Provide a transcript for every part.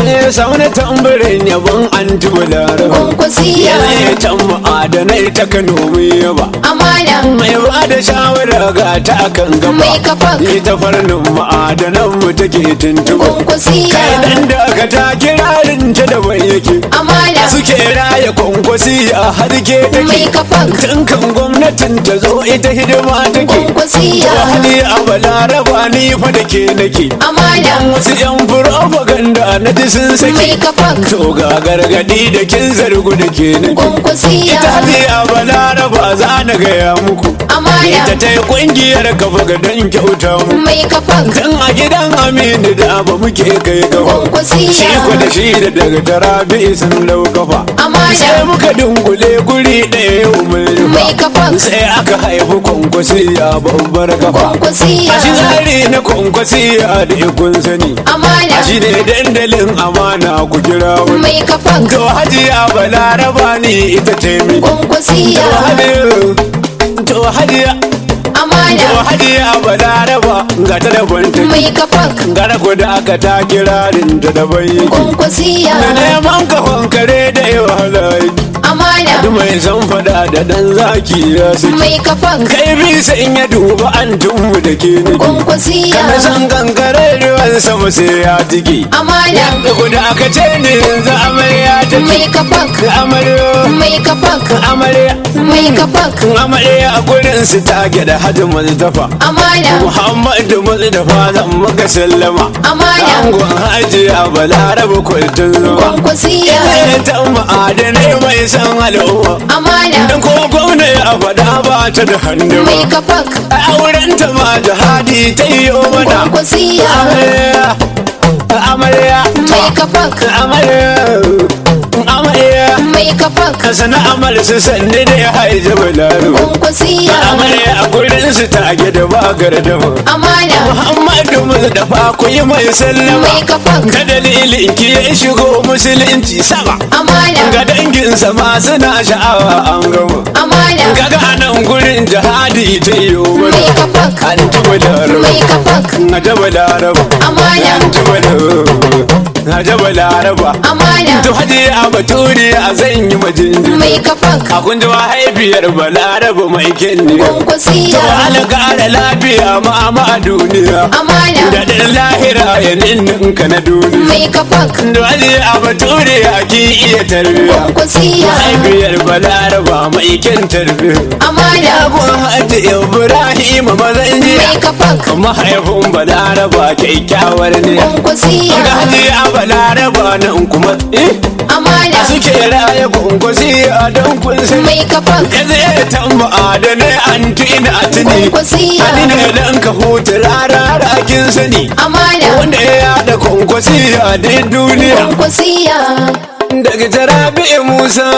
Eh, sauna tambarin yabon an tubulara kwankwasiya ya can ma'adanai ta kano mai yaba amana mai ba da shawara ga ta kan gaba Mai kafa. ita farnin ma'adanan mu take tuntuba kwankwasiya kai dan da aka ta kirarin ta da bai yake amana suke raya kwankwasi a harke Mai take kafa. tun kan gwamnatin ta zo ita hidima take kwankwasiya hali a balaraba ni fa da ke nake amana wasu yan propaganda na ji sun mai sake kafa to ga gargadi da kin zargu da ke nake kwankwasiya ita hali a balaraba za na gaya muku amana ita ta yi kungiyar kafa ga don kyauta mu mai kafa tun a gidan aminu da ba muke kai gaba kwankwasiya shi ku da shi da daga tarabi sun lau kafa amana sai muka dungule guri ɗaya yau mai mai kafa sai aka haifi kwankwasi a babbar kafa kwankwasiya a shi tsari na kwankwasi a da ikon sani amana a shi ne dandalin amana ku kira wani mai kafa to hajiya balaraba ne ita ce mi to kwankwasiya hajiya to hajiya to amana hajiya balaraba ga ta da banta mai kafa gara ku da aka ta kirarin ta da bai kwankwasiya da neman kafan kare da yawa halayi amana duk mai san fada da dan zaki ya saki mai kafa kai bi sai in ya duba an tunmu da ke nake kwankwasiya kana san kankare ruwan sama sai ya tiki amana da guda aka ce ni yanzu amarya ta mai ce kafa amarya mai kafa amarya mai kafa amarya a gurin su ta gida hajji mazdafa amana muhammadu mazdafa zan maka sallama amana angon hajiya balaraba kwaltun zama kwankwasiya Ita ta ma'adanai mai san al'umma amana Dan ko gwamna ya faɗa ba ta da hannu mai ba kafa A auren ta ma jihadi ta yi mana kwankwasiya Amarya Amarya mai kafa Amarya Amarya mai kafa Ka sana amal su sanni da ya haije balaro kwankwasiya Amarya a gurin su ta gida ba gardama amana Muhammadu Mustapha ku yi mai sallama mai kafa Ka dalilin ki ya shigo musulunci sama amana Ga danginsa ma suna sha'awa an gama amana Kaga a nan gurin jihadi ta yi mai wani kafa An taɓa laraba mai kafa Na taɓa laraba amana An taɓa laraba Na taɓa laraba amana To haji a baturi a zan yi majinjin mai kafa A kun ji mahaifiyar balaraba mai kyanne To kwankwasiya alaka da lafiya ma ma a duniya amana Da ɗan lahira ya ninninka na duniya mai kafa To haji a baturi a ki iya tarbiya kwankwasiya mahaifiyar balaraba mai kyan tarbiya amana Abun hajji Ibrahim mazan jiya mai kafa mahaifin balaraba kyakkyawar ne kwankwasiya ga hajji a balaraba nan kuma eh amana suke raya kunkusi a don kun sani mai kafa ya zai tamba da ne an tina a tuni kwankwasiya ani ne dan ka huta rara kin sani amana wanda ya yada kunkusi a dai duniya kwankwasiya daga jarabi musa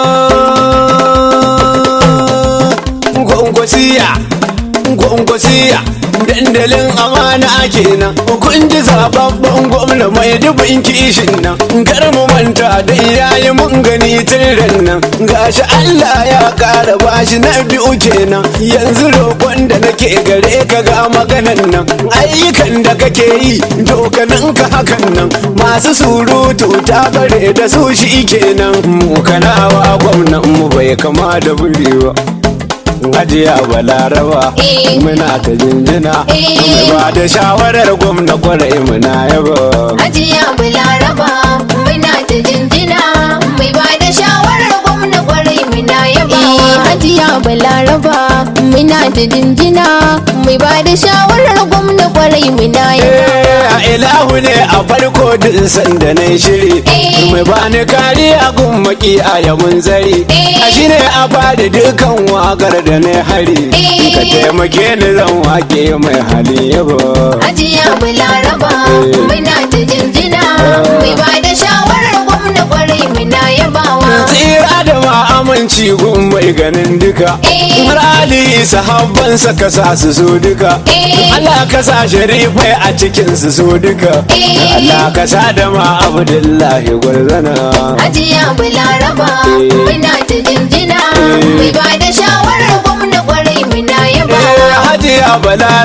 kwankwasiya kwankwasiya dandalin amana kenan kun ji zababban gwamna mai dubin kishin nan kar mu manta da iyaye mun gani tun nan gashi Allah ya kara bashi na biyu kenan yanzu roƙon da nake gare ka ga maganan nan ayyukan da kake yi dokanin ka hakan nan masu surutu ta bare da su shi kenan mu kanawa gwamnan mu bai kama da buri ba Hajiya Balaraba Eh. muna ta jinjina Eh. mai ba da shawarar gwamna kwarai muna yaba Hajiya Balaraba muna ta jinjina mai ba da shawarar gwamna kwarai muna yaba. Hajiya Balaraba muna ta jinjina mai ba da shawarar gwamna kwarai muna yaba. Eh, a ilahu ne a farko din sanda na shiri Eh. mai bani kariya gun maki a yamun zari Eh. a shi ne a bada dukan wakar da na hari Eh. ka taimake ni zan wake mai hali yaba Hajiya Balaraba Eh. muna ta jinjina mai ba da shawarar gwamna kwarai muna yabawa. tsira da ma aminci gun mai ganin duka Eh. har ali sahabbansa ka sa su so duka Eh. Allah ka sa sharifai a cikin su so duka Eh. Allah ka sa da ma abdullahi gwarzana Hajiya Balaraba Eh. muna ta jinjina Eh. mai ba da shawarar gwamna kwarai muna Eh, yabawa. Hajiya balaraba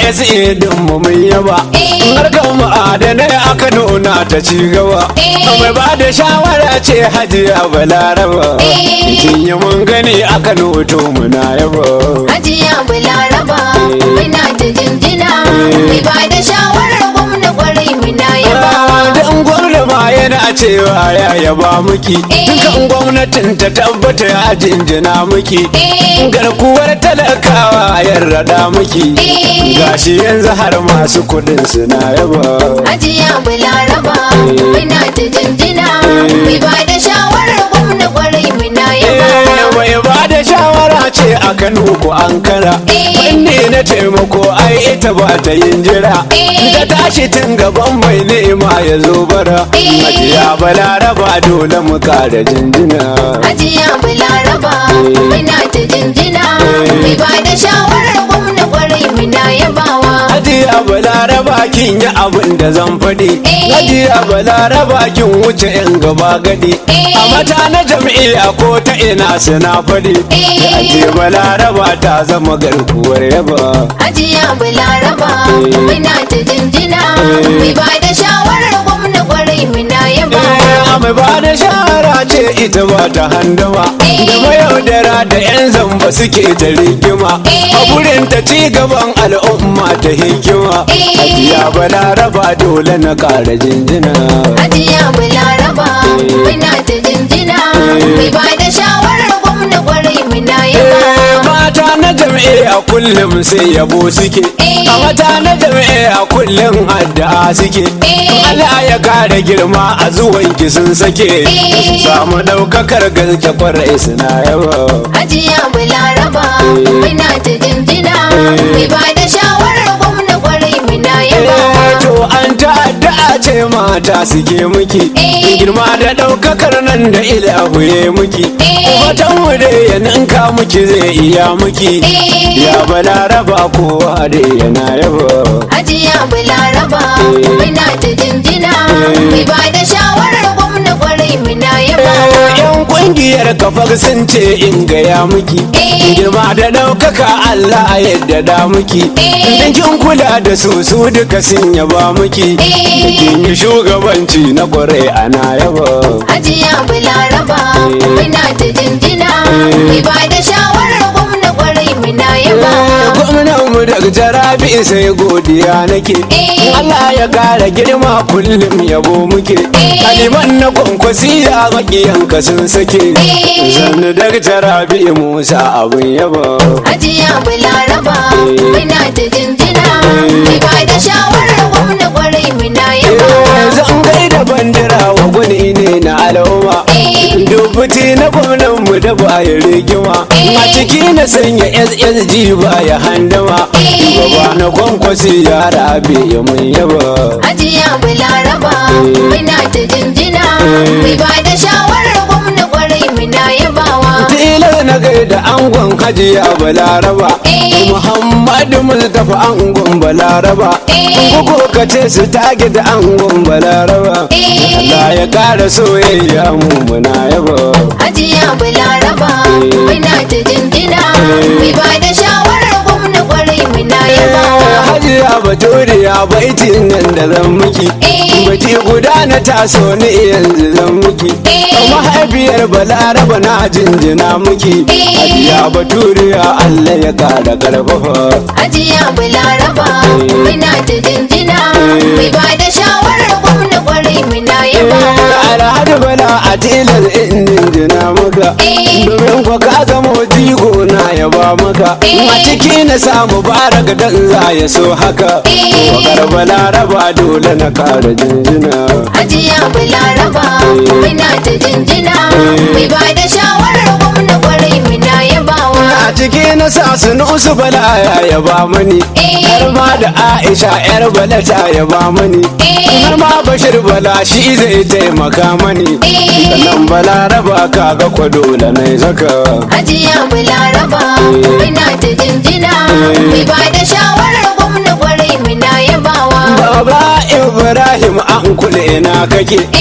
SA din mu mun yaba Eh. harkar ma'adanai aka nuna ta ci gaba Eh. mai ba da shawara ce hajiya balaraba Eh. kin yi mun gani aka noto muna yaba Hajiya Balaraba muna ta jinjina mai ba da shawarar gwamna kwarai muna yabawa. Dan gwamna ma yana cewa ya yaba muki Eh. Dukan gwamnatin ta tabbata ya jinjina muki Eh. Garkuwar talakawa ya rada muki Eh. Gashi yanzu har masu kudin suna yaba Hajiya Balaraba muna ta jinjina mai ba da shawarar gwamna kwarai muna yabawa. Eh, Mai ba da shawara ce a Kano ko Ankara Eh. Wanne na taimako ai ita ba ta yin jira Eh. Ta tashi tun gaban mai nema ya zo bara Eh. Hajiya balaraba dole mu kara jinjina Hajiya Balaraba muna ta jinjina mai ba da shawarar gwamna kwarai muna yabawa. Hajiya balaraba kin yi abin da zan faɗi Eh. Hajiya balaraba kin wuce yan gaba gadi Eh. A mata na jam'iyya ko ta ina suna faɗi Eh. Hajiya balaraba ta zama garkuwar yaba Hajiya Balaraba muna ta jinjina mai ba da shawarar gwamna kwarai muna yabawa. Eh, mai ba da shara ce ita ba ta handama Eh. da mayaudara da 'yan zamba suke ta rigima Eh. a gurin ta ci gaban al'umma ta hikima Eh. hajiya balaraba dole na ƙara jinjina Hajiya Balaraba muna ta jinjina mai ba da shawarar gwamna kwarai muna Eh, yabawa. mata na jam'iyya kullum sai yabo suke Eh. a mata na jam'iyya kullum addu'a suke Eh. Allah ya kare girma a zuwan ki sun sake su samu daukakar gaske kwarai suna yaba Hajiya Balaraba muna ta jinjina mai ba da shawarar gwamna kwarai muna yabawa. Eh, to an ta'adda ce mata suke muki Eh. girma da daukakar nan da ilahu ya muki Eh. watan mu da ya ninka muki zai iya muki Eh. ya balaraba kowa da yana yaba Hajiya Balaraba muna ta jinjina mai ba da shawarar gwamna kwarai muna yabawa. yan kungiyar kafar sun ce in gaya muki Eh. girma da daukaka Allah yadda da muki Eh. dan kin kula da su su duka sun yaba muki Eh. da kin yi shugabanci na kwarai ana yaba Hajiya Balaraba muna ta jinjina mai ba da shawarar gwamna kwarai muna yabawa. gwamnan mu daga jarabi sai godiya nake Eh. Allah ya kara girma kullum yabo muke Eh. kaliman na kwankwasi ya makiyanka sun sake Eh. zanni daga jarabi musa abin yaba Hajiya Balaraba muna ta jinjina mai ba da shawarar gwamna kwarai muna yabawa. zan gaida bandira wa gwani ne na al'umma Eh. dubuti na gwamnan mu da baya rigima Eh. a ciki na sanya ssg baya handama Eh. gaba na kwankwasi ya rabe ya mun yaba Hajiya Balaraba muna ta jinjina mai ba da shawarar gwamna kwarai muna yabawa. tilar na gaida angon hajiya balaraba Eh. muhammadu mustapha angon balaraba Eh. kuko ka ce su tage da angon balaraba Eh. Allah ya kara soyayya mu muna yaba Hajiya Balaraba muna ta jinjina mai ba da shawarar gwamna kwarai muna yabawa. hajiya baturiya baitin nan da zan miki Eh. baki guda na taso ni yanzu zan miki Eh. mahaifiyar balaraba na jinjina miki Eh. hajiya baturiya Allah ya kara karfafa Hajiya Balaraba muna ta jinjina mai ba da shawarar gwamna kwarai muna yabawa. alhaji bala a tilar in jinjina maka Eh. domin kwa ka zama jigo na yaba maka Eh. a ciki na samu baraka dan za ya so haka Eh. wakar balaraba dole na kara jinjina Hajiya Balaraba muna ta jinjina mai ba da shawarar gwamna kwarai muna yabawa. a ciki na sa sunusu bala ya yaba mani Eh. har ma da aisha yar bala ta yaba mani Eh. har ma bashir bala shi zai taimaka mani Eh. sannan balaraba kaga kwa dole na zaka Hajiya Balaraba muna ta jinjina mai ba da shawarar gwamna kwarai muna yabawa. Baba Ibrahim an kule ina kake Eh. Kuma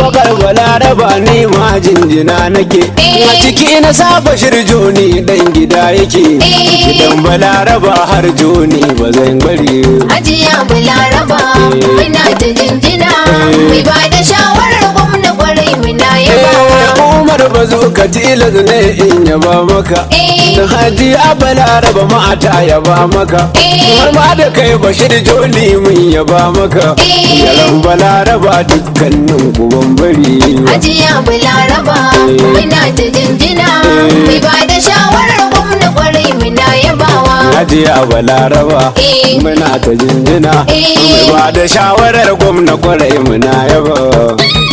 wakar balaraba ni ma jinjina nake a ciki na saba shirjoni dan gida yake gidan balaraba har joni ba zan bari Hajiya Balaraba muna ta jinjina mai ba da shawarar gwamna kwarai muna yabawa. Eh, Umar ba zo ka tilas ne in yaba maka Eh. da haji a balaraba mata yaba maka Eh. har ma da kai bashir joni mun yaba maka Eh. yaran balaraba dukkanin kuban bari Hajiya Balaraba muna ta jinjina mai ba da shawarar gwamna kwarai muna yabawa. Hajiya Balaraba Eh. muna ta jinjina Eh. mai ba da shawarar gwamna kwarai muna yaba